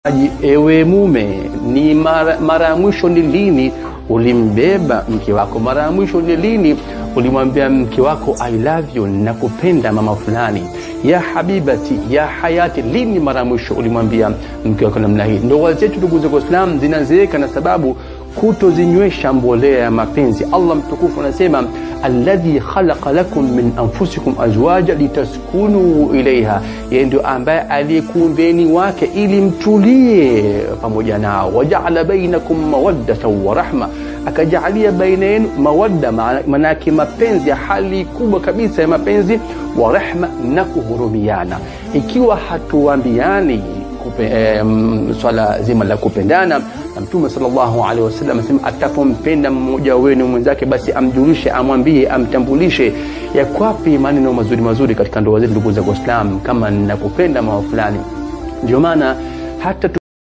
Aji, ewe mume, ni mara, mara ya mwisho ni lini ulimbeba mke wako? Mara ya mwisho ni lini ulimwambia mke wako I love you, nakupenda mama fulani, ya habibati, ya hayati? Lini mara ya mwisho ulimwambia mke wako namna hii? Ndoa zetu ndugu zangu Waislamu zinazeeka na sababu kutozinywesha mbolea ya mapenzi. Allah mtukufu anasema alladhi khalaqa lakum min anfusikum azwaja litaskunu ilaiha, yeye ndio ambaye aliyekuumbeni wake ili mtulie pamoja nao. Wajaala bainakum mawaddatan wa rahma, akajaalia baina yenu mawadda, manake mapenzi ya hali kubwa kabisa ya mapenzi, wa rahma, na kuhurumiana. Ikiwa hatuambiani Eh, swala zima la kupendana na Mtume sallallahu alaihi wasallam asema, atapompenda mmoja wenu mwenzake, basi amjulishe, amwambie, amtambulishe ya kwapi maneno mazuri mazuri katika ndoa zetu. Ndugu za Waislamu, kama ninakupenda mama fulani, ndio maana hata